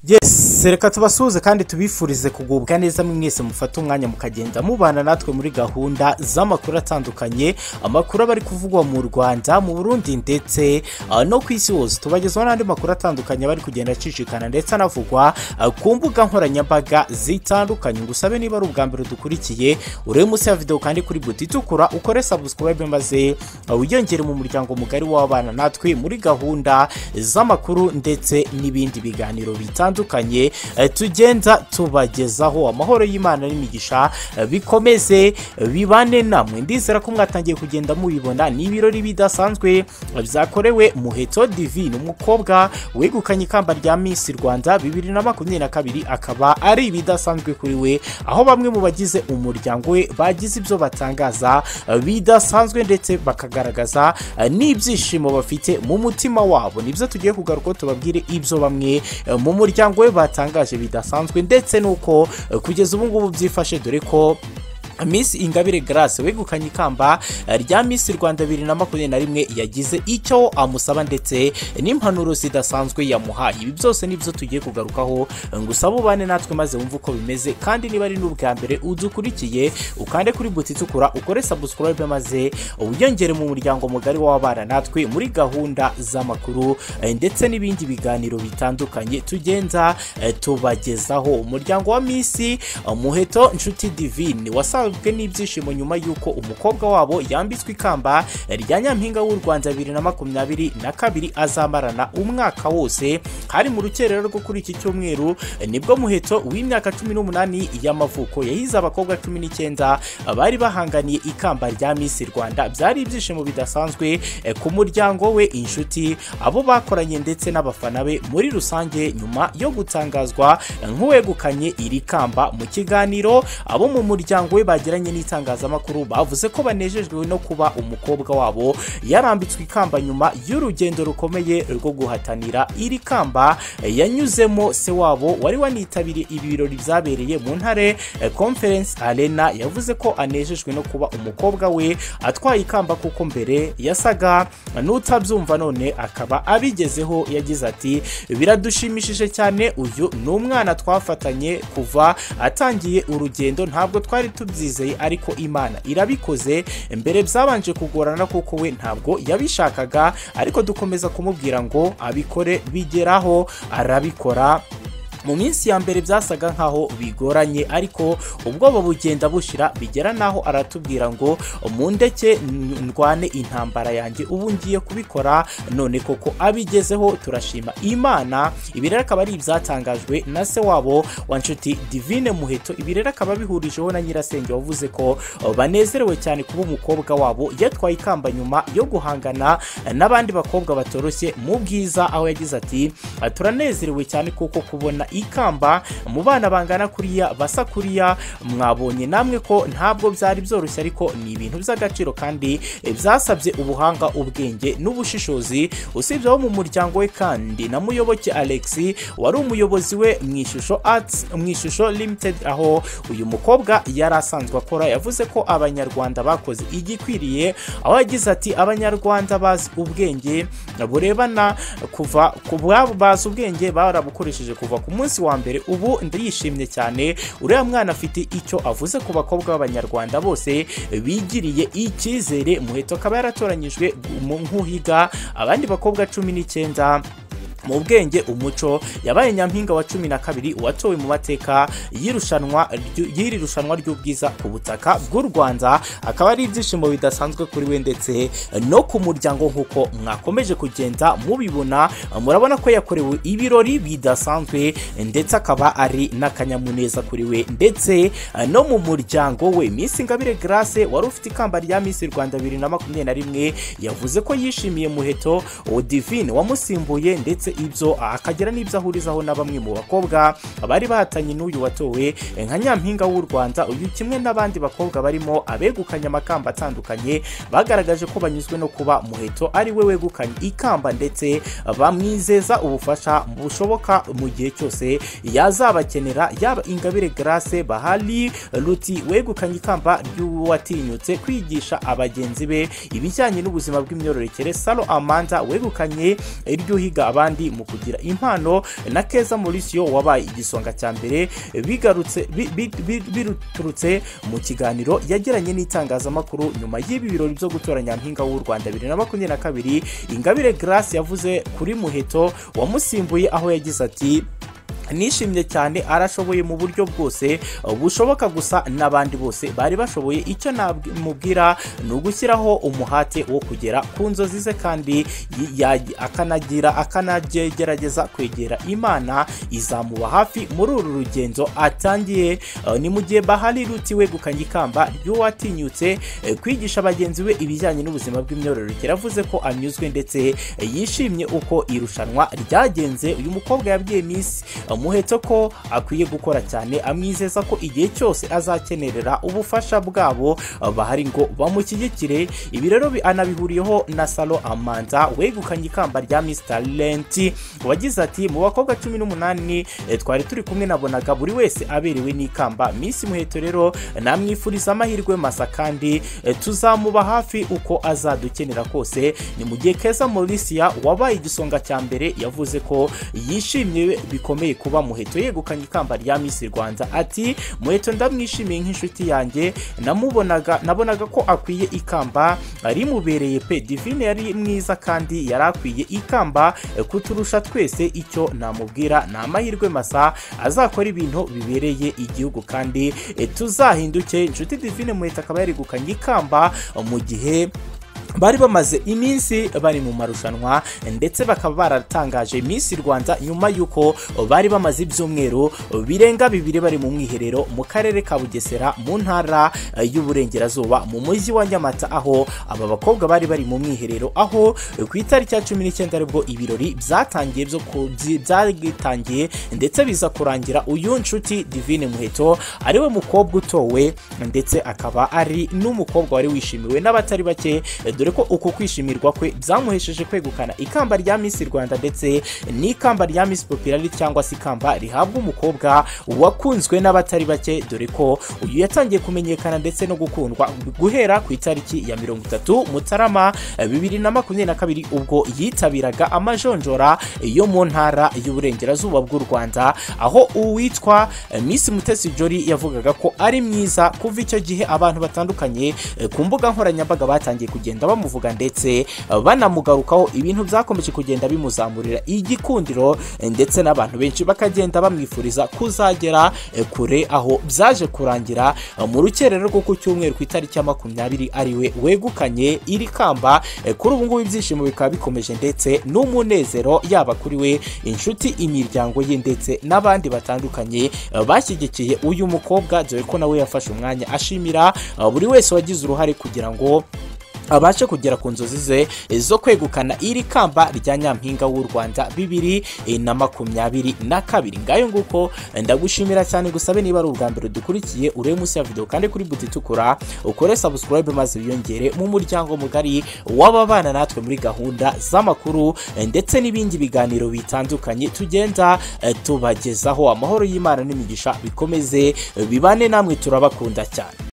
yes reka tubasuhuze kandi tubifurize kugubwa neza mwese mufate umwanya mukagenda mubana natwe muri gahunda z'amakuru atandukanye amakuru aba ari kuvugwa mu rwanda mu burundi ndetse ah, no ku isi hose tubagezaho n'andi makuru atandukanye aba ari kugenda acicikana ndetse anavugwa ah, ku mbuga nkoranyambaga zitandukanye ngusabe niba ari ubwa mbere dukurikiye urebe munsi ya videwo kandi kuri buti itukura ukore sabusikarayibe maze ah, wiyongere mu muryango mugari w'abana natwe muri gahunda z'amakuru ndetse n'ibindi biganiro bitandukanye eh, tugenda tubagezaho amahoro y'imana n'imigisha eh, bikomeze eh, bibane namwe ndizera ko mwatangiye kugenda mubibona ni ibirori bidasanzwe eh, byakorewe muheto divine umukobwa wegukanye ikamba rya miss rwanda bibiri na makumyabiri na kabiri akaba ari ibidasanzwe kuri we aho bamwe mu bagize umuryango we bagize ibyo batangaza eh, bidasanzwe ndetse bakagaragaza eh, n'ibyishimo bafite mu mutima wabo nibyo tugiye kugaruka tubabwire ibyo bamwe eh, mu muryango we batangaje bidasanzwe ndetse n'uko eh, kugeza ubu ngubu byifashe dore ko Miss Ingabire Grace wegukanye ikamba eh, rya Miss Rwanda bibiri na makumyabiri na rimwe yagize icyo amusaba ndetse n'impanuro zidasanzwe yamuhaye ibi byose nibyo tugiye kugarukaho eh, ngo usabe ubane natwe maze wumve uko bimeze kandi niba ari n'ubwa mbere udukurikiye ukande kuri buti itukura ukore subscribe maze wiyongere mu muryango mugari w'abana natwe muri gahunda z'amakuru eh, ndetse n'ibindi biganiro bitandukanye tugenda eh, tubagezaho umuryango wa Miss eh, Muheto Nshuti Divine wasanzwe n'ibyishimo nyuma y'uko umukobwa wabo yambitswe ikamba rya nyampinga w'u Rwanda bibiri na makumyabiri na kabiri azamarana umwaka wose hari mu rukerera rwo kuri iki cyumweru eh, nibwo muheto w'imyaka cumi n'umunani y'amavuko yahize abakobwa cumi n'icyenda bari bahanganiye ikamba rya Miss Rwanda byari ibyishimo bidasanzwe eh, ku muryango we inshuti abo bakoranye ndetse n'abafana be muri rusange nyuma yo gutangazwa eh, nk'uwegukanye iri kamba mu kiganiro abo mu muryango we bagiranye n'itangazamakuru bavuze ko banejejwe no kuba umukobwa wabo yarambitswe ikamba nyuma y'urugendo rukomeye rwo guhatanira iri kamba eh, yanyuzemo se wabo wari wanitabiriye ibi birori byabereye mu ntare eh, conference arena yavuze ko anejejwe no kuba umukobwa we atwaye ikamba kuko mbere yasaga n'utabyumva none akaba abigezeho yagize ati biradushimishije cyane uyu ni umwana twafatanye kuva atangiye urugendo ntabwo twari tubyizeye ariko imana irabikoze mbere byabanje kugorana kuko we ntabwo yabishakaga ariko dukomeza kumubwira ngo abikore bigeraho arabikora mu minsi ya mbere byasaga nkaho bigoranye ariko ubwoba bugenda bushira bigera naho aratubwira ngo mu ndeke ndwane intambara yanjye ubu ngiye kubikora none koko abigezeho turashima imana ibi rero akaba ari ibyatangajwe na se wabo wa nshuti divine muheto ibi rero akaba abihurijeho na nyirasenge wavuze ko banezerewe cyane kuba umukobwa wabo yatwaye ikamba nyuma yo guhangana n'abandi bakobwa batoroshye mu bwiza aho yagize ati turanezerewe cyane kuko kubona ikamba mu bana bangana kuriya basa kuriya mwabonye namwe ko ntabwo byari byoroshye ariko ni ibintu by'agaciro kandi eh, byasabye ubuhanga ubwenge n'ubushishozi usibye abo mu muryango we kandi na muyoboke alex wari umuyobozi we mu ishusho arts mu ishusho limited aho uyu mukobwa yari asanzwe akora yavuze ko abanyarwanda bakoze igikwiriye aho yagize ati abanyarwanda bazi ubwenge burebana kuva ku bwabo bazi ubwenge barabukoresheje kuva ku munsi wa mbere ubu ndiyishimye cyane uriya mwana afite icyo avuze ku bakobwa b'abanyarwanda bose bigiriye icyizere muheto akaba yaratoranyijwe nk'uhiga abandi bakobwa cumi n'icyenda mu bwenge umuco yabaye nyampinga wa cumi na kabiri watowe mu mateka y'irushanwa ryu- y'iri rushanwa ry'ubwiza ku butaka bw'u rwanda akaba ari ibyishimo bidasanzwe kuri we ndetse no ku muryango nk'uko mwakomeje kugenda mubibona murabona ko yakorewe ibirori bidasanzwe ndetse akaba ari n'akanyamuneza kuri we ndetse no mu muryango we miss ingabire grace wari ufite ikamba rya miss rwanda bibiri na makumyabiri na rimwe yavuze ko yishimiye muheto divine wamusimbuye ndetse ibyo akagira n'ibyo ahurizaho na bamwe mu bakobwa bari bahatanye n'uyu watowe nka nyampinga w'u rwanda uyu kimwe n'abandi bakobwa barimo abegukanye amakamba atandukanye bagaragaje ko banyuzwe no kuba muheto ari we wegukanye ikamba ndetse bamwizeza ubufasha bushoboka mu gihe cyose yazabakenera yaba ingabire grace bahari ruti wegukanye ikamba ry'uwatinyutse kwigisha abagenzi be ibijyanye n'ubuzima bw'imyororokere salo amanda wegukanye iry'uhiga abandi kandi mu kugira impano na keza Mauricio wabaye igisonga cya mbere bigarutse bi- bi- bi- biturutse mu kiganiro yagiranye n'itangazamakuru nyuma y'ibi birori byo gutora nyampinga w'u Rwanda 2022 Ingabire Grace yavuze kuri Muheto wamusimbuye aho yagize ati nishimye cyane arashoboye mu buryo bwose uh, bushoboka gusa n'abandi bose bari bashoboye icyo namubwira ni ugushyiraho umuhate wo kugera ku nzozi ze kandi yi- ya- akanagira akanagerageza kwegera imana izamuba hafi muri uru rugendo atangiye Uh, ni mu gihe bahari ruti wegukanye ikamba ry'uwatinyutse eh, kwigisha bagenzi be ibijyanye n'ubuzima bw'imyororokere avuze ko anyuzwe ndetse eh, yishimye uko irushanwa ryagenze uyu mukobwa yabwiye Miss muheto ko akwiye gukora cyane amwizeza ko igihe cyose azakenerera ubufasha bwabo eh, bahari ngo bamushyigikire ibi rero bi- anabihuriyeho na salo amanda wegukanye ikamba rya Miss Talent wagize ati mu bakobwa cumi n'umunani eh, twari turi kumwe nabonaga buri wese aberewe n'ikamba Miss muheto rero namwifuriza amahirwe masa kandi eh, tuzamuba hafi uko azadukenera kose ni mu gihe keza Mauricia wabaye igisonga cya mbere yavuze ko yishimiye bikomeye kuba muheto yegukanye ikamba rya Miss Rwanda ati muheto ndamwishimiye nk'inshuti yanjye namubonaga nabonaga ko akwiye ikamba rimubereye pe divine yari mwiza kandi yari akwiye ikamba eh, kuturusha twese icyo namubwira ni amahirwe masa azakora ibintu bibereye igihugu kandi eh, tuzahinduke inshuti divine muheta akaba yarigukanye ikamba eh, mu gihe bari bamaze iminsi bari mu marushanwa ndetse bakaba baratangaje Miss Rwanda nyuma y'uko bari bamaze ibyumweru birenga bibiri bari mu mwiherero mu karere ka Bugesera mu ntara eh, y'Uburengerazuba mu mujyi wa Nyamata aho aba bakobwa bari bari mu mwiherero aho eh, ku itariki ya cumi n'icyenda aribwo ibirori byatangiye byo ku- byi- byagitangiye ndetse biza kurangira uyu nshuti Divine Muheto ariwe mukobwa utowe ndetse akaba ari n'umukobwa wari wishimiwe n'abatari bake eh, dore ko uko kwishimirwa kwe byamuhesheje kwegukana ikamba rya Miss Rwanda ndetse n'ikamba rya Miss Popularity cyangwa se ikamba rihabwa umukobwa wakunzwe n'abatari bake dore ko uyu yatangiye kumenyekana ndetse no gukundwa guhera ku itariki ya mirongo itatu Mutarama eh, bibiri na makumyabiri na kabiri ubwo yitabiraga amajonjora yo mu ntara y'uburengerazuba bw'u Rwanda aho uwitwa eh, Miss Mutesi Jolly yavugaga ko ari mwiza kuva icyo gihe abantu batandukanye eh, ku mbuga nkoranyambaga batangiye kugenda bamuvuga ndetse eh, banamugarukaho ibintu byakomeje kugenda bimuzamurira igikundiro eh, ndetse n'abantu benshi bakagenda bamwifuriza kuzagera eh, kure aho byaje kurangira eh, mu rukerero rwo ku cyumweru ku itariki ya makumyabiri ariwe wegukanye iri kamba eh, kuri ubu ngubu ibyishimo bikaba bikomeje ndetse n'umunezero yaba kuri we inshuti imiryango ye ndetse n'abandi batandukanye eh, bashyigikiye uyu mukobwa dore ko nawe yafashe umwanya ashimira eh, buri wese wagize uruhare kugira ngo abashe kugera ku nzozi ze zo kwegukana iri kamba rya nyampinga w'u Rwanda bibiri eh, na makumyabiri na kabiri ngayo nguko eh, ndagushimira cyane gusabe niba ari ubwa mbere dukurikiye urebe munsi ya video kandi kuri buti itukura ukore subscribe maze wiyongere mu muryango mugari w'ababana natwe muri gahunda z'amakuru eh, ndetse n'ibindi biganiro bitandukanye tugenda eh, tubagezaho amahoro y'Imana n'imigisha bikomeze eh, bibane namwe turabakunda cyane